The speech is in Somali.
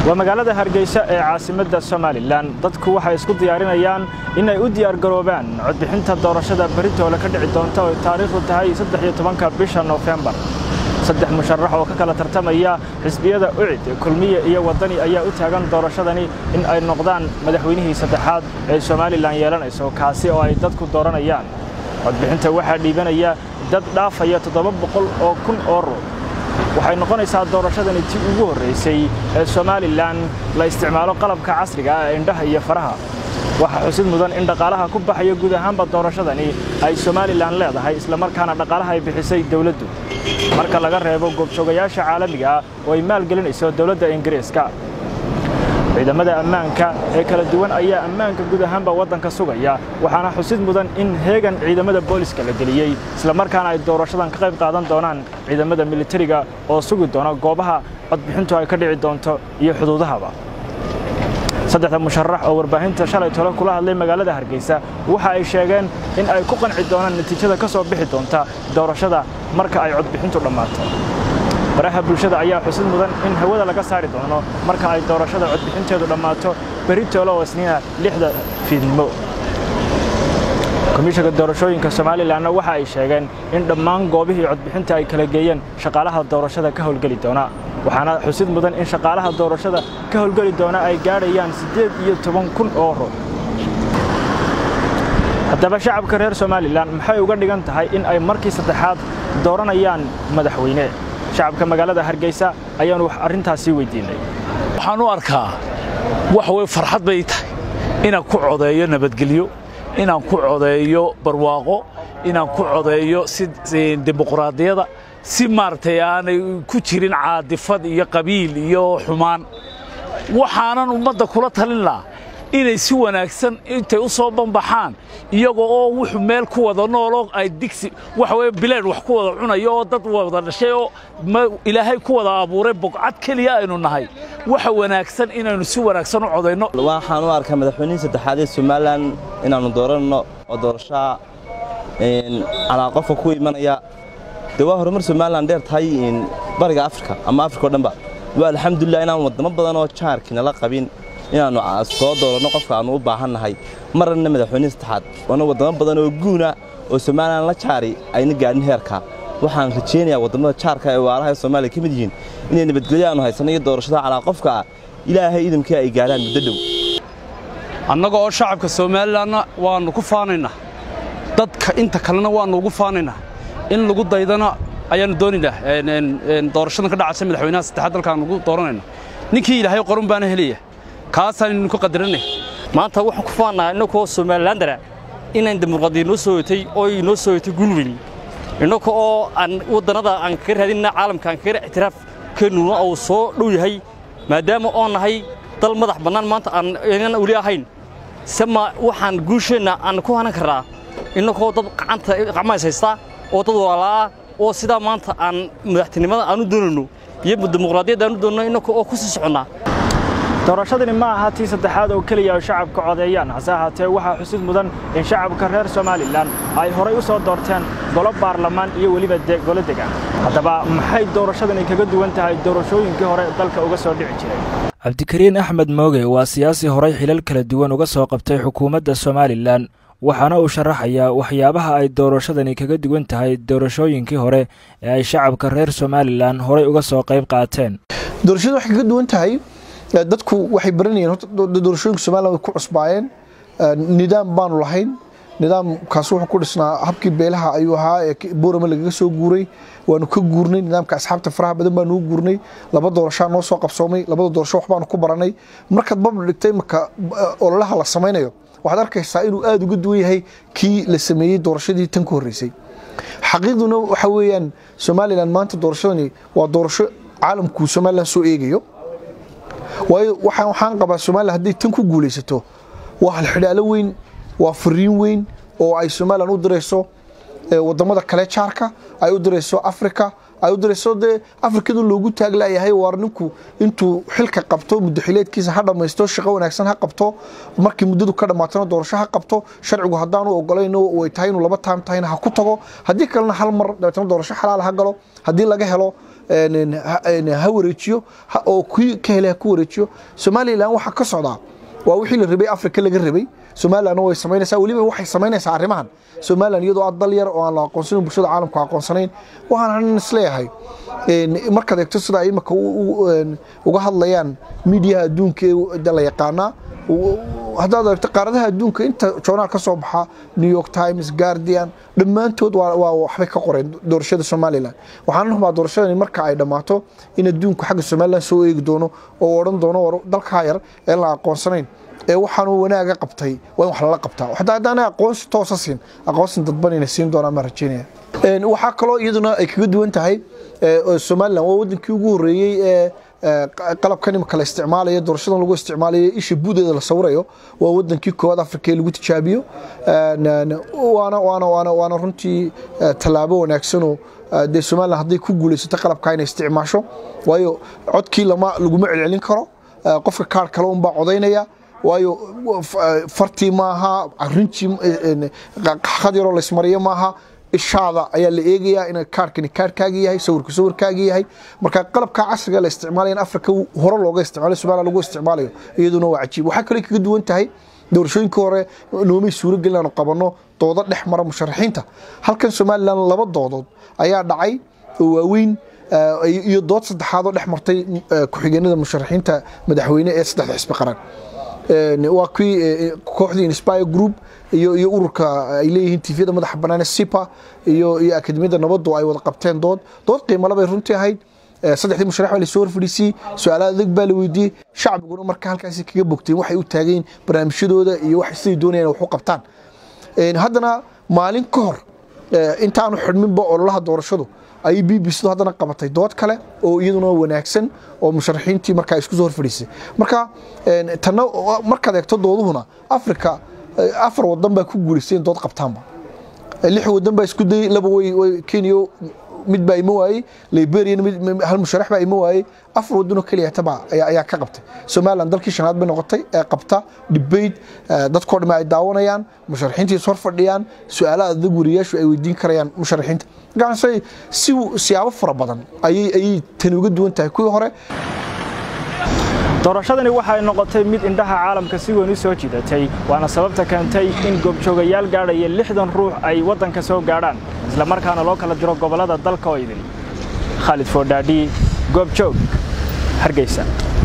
waa magaalada hargeysa ee caasimadda somalilan dadku waxay isku diyaarinayaan inay u diyaargaroobaan codbixinta doorashada beritoole ka dhici doonta oo taariikhdu tahay saddex-iyo tobanka bisha noofembar saddex musharax oo ka kala tartamaya xisbiyada ucid kulmiye iyo waddani ayaa u taagan doorashadani in ay noqdaan madaxweynihii saddexaad ee somalilan yeelanayso kaasi oo ay dadku dooranayaan codbixinta waxaa dhiibanaya dad dhaafaya toddoba boqol oo kun oo ruux waxay noqonaysaa doorashadani tii ugu horraysay ee somalilan la isticmaalo qalabka casriga ah ee indhaha iyo faraha waxaa xusid mudan in dhaqaalaha ku baxaya guud ahaanba doorashadani ay somalilan leedahay islamarkaana dhaqaalaha ay bixisay dowladdu marka laga reebo goobjoogayaasha caalamiga ah oo ay maalgelinayso dowladda ingiriiska ciidamada ammaanka ee kala duwan ayaa ammaanka guud ahaanba waddanka sugaya waxaana xusid mudan in heegan ciidamada booliska la geliyey islamarkaana ay doorashadan ka qayb qaadan doonaan ciidamada militariga oo sugi doona goobaha codbixintu ay ka dhici doonto iyo xuduudahaba saddexda musharax oo warbaahinta shalay tole kula hadlay magaalada hargeysa waxa ay sheegeen in ay ku qanci doonaan natiijada ka soo bixi doonta doorashada marka ay codbixintu dhammaato baraha bulshada ayaa xusid mudan in hawada laga saari doono marka ay doorashada codbixinteedu dhammaato beritoole oo isniina lixda fiidnimo komishanka doorashooyinka somalilanna waxa ay sheegeen in dhammaan goobihii codbixinta ay kala geeyeen shaqaalaha doorashada ka howlgeli doona waxaana xusid mudan in shaqaalaha doorashada ka howlgeli doona ay gaadhayaan siddeed iyo toban kun oo ruux haddaba shacabka reer somalilan maxay uga dhigan tahay in ay markii saddexaad dooranayaan madaxweyne shacabka magaalada hargeysa ayaanu arrintaasii weydiinay waxaan u arkaa wax way farxad bay tahay inaan ku codeeyo nabadgelyo inaan ku codeeyo barwaaqo inaan ku codeeyo si dimuqraadiyada si maaragtay aanay ku jirin caadifad iyo qabiil iyo xumaan waxaanan ummadda kula talin lahaa inay si wanaagsan intay u soo banbaxaan iyagoo oo wuxuu meel ku wada nooloo ay digsi waxa weye bileen wax ku wada cunayo oo dad wada dhashay oo ilaahay ku wada abuuray bogcad keliya aynu nahay waxa wanaagsan inaynu si wanaagsan u codayno waxaan u arkaa madaxweynihii saddexaad ee somalilan inaannu dooranno oo doorashaa calaa qofka ku imanaya dee waa horumar somalilan dheer tahay bariga afrika ama afrika o dhanba waa alxamdulilah inaan waddamo badan oo jaarkiinala qabin inaannu soo dooranno qofka aannu u baahannahay marna madaxweynihii saddexaad waana waddamo badan oo guuna oo somalilan la jaari ayna gaadhin heerka waxaan rajaynayaa waddamada jaarka ee waalaha ee soomaaliya ka mid yihiin inay nabadgelyo aanu haysanno iyo doorashada calaa qofka ah ilaahay idamkii ay gaadhaan muddo dhow annaga oo shacabka somalilanna waannu ku faanaynaa dadka inta kalena waannu ugu faanaynaa in lagu daydana ayaannu doonaynaa doorashadan ka dhacaysa madaxweynaha saddexaad dalkaan lagu dooranayna ninkii ilaahay qorun baana helaya kaasaan idinku qadaranay maanta waxaan ku faannaha innakoo somalilandara inaan dimuqraadiya noo soo yotay oo inoo soo yotay gulweli innaka oo aan waddannada aan kaga raadinna caalamka aan kaga ictiraaf keenuna uu soo dhow yahay maadaama oo nahay dal madax bannaan maanta aan inan weli ahayn sama waxaan guusheenna aan ku hanan karnaa innakoo dad gacanta qacmays haystaa oo dad walaalaa oo sidaa maanta aan madaxtinimada aanu doonayno iyo dimuqraadiyadda aanu doonno innaka oo ku sii soconnaa doorashadani ma aha tii saddexaad oo keliya ay shacabka codeeyaan hase ahaatee waxaa xusid mudan in shacabka reer somalilan ay horay u soo doorteen golo baarlamaan iyo weliba golo degaan haddaba maxay doorashadani kaga duwan tahay doorashooyinkii hore dalka uga soo dhici jiray cabdikariin axmed mooge waa siyaasi horay xilal kala duwan uga soo qabtay xukuumadda somalilan waxaana uu sharaxayaa waxyaabaha ay doorashadani kaga duwan tahay doorashooyinkii hore ee ay shacabka reer somalilan horay uga soo qayb qaateen doorashadu waxay kaga duwan tahay dadku waxay baranayeen horta doorashooyinka somalilan way ku cusbaayeen nidaam baanu lahayn nidaamkaas wuxuu ku dhisnaa habkii beelaha ayuu ahaa ee boorama lagaga soo guuray waanu ka guurnay nidaamka asxaabta faraha badan baanu u guurnay laba doorashaa noo soo qabsoomay labada doorasho waxbaanu ku baranay markaad babla dhigtay marka ololaha la samaynayo waxaad arkaysaa inuu aada uga duwan yahay kii la sameeyey doorashadii tan ka horreysay xaqiiqduna waxa weeyaan somalilan maanta doorashadani waa doorasho caalamku somalilan soo eegayo waayo waxaan qabaa somalilan hadday tan ku guulaysato waa halxidhaalo weyn waa fariin weyn oo ay somalilan u dirayso wadamada kale jaarka ay u dirayso africa ay u dirayso dee afrikadu loogu taaglayahay waar ninku intuu xilka qabto muddaxileedkiisa ha dhammaysto shaqo wanaagsan ha qabto markii muddadu ka dhammaatana doorasho ha qabto sharcigu haddaanu ogolayno way tahay inuu laba taam tahayna ha ku tago haddii kalena hal mar dabeetana doorasho xalaal ha galo haddii laga helo ha wareejiyo oo kii ka helay ha ku wareejiyo somalilan waxaa ka socdaa waa wixii la rabay afrika laga rabay somalilan way samaynaysaa weliba waxay samaynaysaa arrimahan somalilan iyadoo aad dal yar oo aan la aqoonsanin bulshada caalamku aqoonsanayn waxaan isleeyahay markaad eegto sida ay imika uga hadlayaan miidiyaha adduunka ee la yaqaanaa haddaad eegto qaaradaha adduunka inta joonaal ka soo baxa new york times guardian dhammaantood waa waxbay ka qoreen doorashada somalilan waxaan rabaa doorashadani marka ay dhammaato in adduunku xagga somalilan soo eegi doono oo odhan doono dalkaa yar ee la aqoonsanayn ee waxaanu wanaaga qabtay waa in wax lala qabtaa hataa haddaana aqoonsi toosa siin aqoonsi dadban inay siin doonaan maa rajeynaya waxaa kaloo iyaduna ay kaga duwan tahay somalilan waa wadankii ugu horreeyey ee qalabkan imika la isticmaalayo doorashadan lagu isticmaalayo isha buudeeda la sawirayo waa wadankii koowaad afrika ee lagu tijaabiyo waana waana waana waana runtii tallaabo wanaagsanoo dee somalilan hadday ku guulaysato qalabkaa inay isticmaasho waayo codkii lama laguma celcelin karo qofka kaar kale unbaa codaynaya waayo fartii maaha rinjii qad yaroo laysmariyo maaha ishaada ayaa la eegayaa in kaarkani kaarkaagii yahay sawirku sawirkaagii yahay marka qalabka casriga la isticmaalaya in afrika hore looga isticmaalayo somaliland lagu isticmaalayo iyaduna waa cajiib waxaa kaloo kaga duwan tahay doorashooyinkii hore noomay suuragelin inaanu qabanno doodo dhex mara musharaxiinta halkan somalilan laba doodood ayaa dhacay oo waaweyn iyo dood saddexaad oo dhex martay ku-xigeenada musharaxiinta madaxweyne ee saddexda xisbi qaran waa kii kooxdii inspire group iyo iyo ururka ay leeyihiin tifyada madaxa bannaan sipa iyo iyo akademiyada nabaddu ay wada qabteen dood dood qiimale bay runtii ahayd saddexdii musharax baa lasoo horfadhiisiyey su-aalaha adag baa la weydiiyey shacbiguna marka halkaasi kaga bogteen waxay u taageen barnaamijyadooda iyo wax siday doonayaan wax u qabtaan haddana maalin ka hor intaanu xidhminba ololaha doorashadu ayay b b cdu haddana qabatay dood kale oo iyaduna wanaagsan oo musharaxiintii markaa isku soo horfadhiisay marka tanna markaad eegto dooduhuna afrika afar wadan baa ku guulaystay in dood qabtaanba lix wadan baa isku dayey laba way kenya mid baa ima waayey liberian hal musharax baa ima waayey afar wadanoo keliya taba ayaa ka qabtay somaliland dalkii shanaad bay noqotay ee qabta debate dadkoo dhamme ay daawanayaan musharaxiintii is hor fadhiyaan su-aalaha adag wariyaashu ay weydiin karayaan musharaxiinta markaasay si siyaabo fara badan ayay ayay tani uga duwan tahay kuwii hore doorashadani waxay noqotay mid indhaha caalamka si weyn u soo jiidatay waana sababta keentay in goobjoogayaal gaadhaya lixdan ruux ay waddanka soo gaadhaan isla markaana loo kala diro gobollada dalka oo idin khaalid foodhaadhi goobjoog hargeysa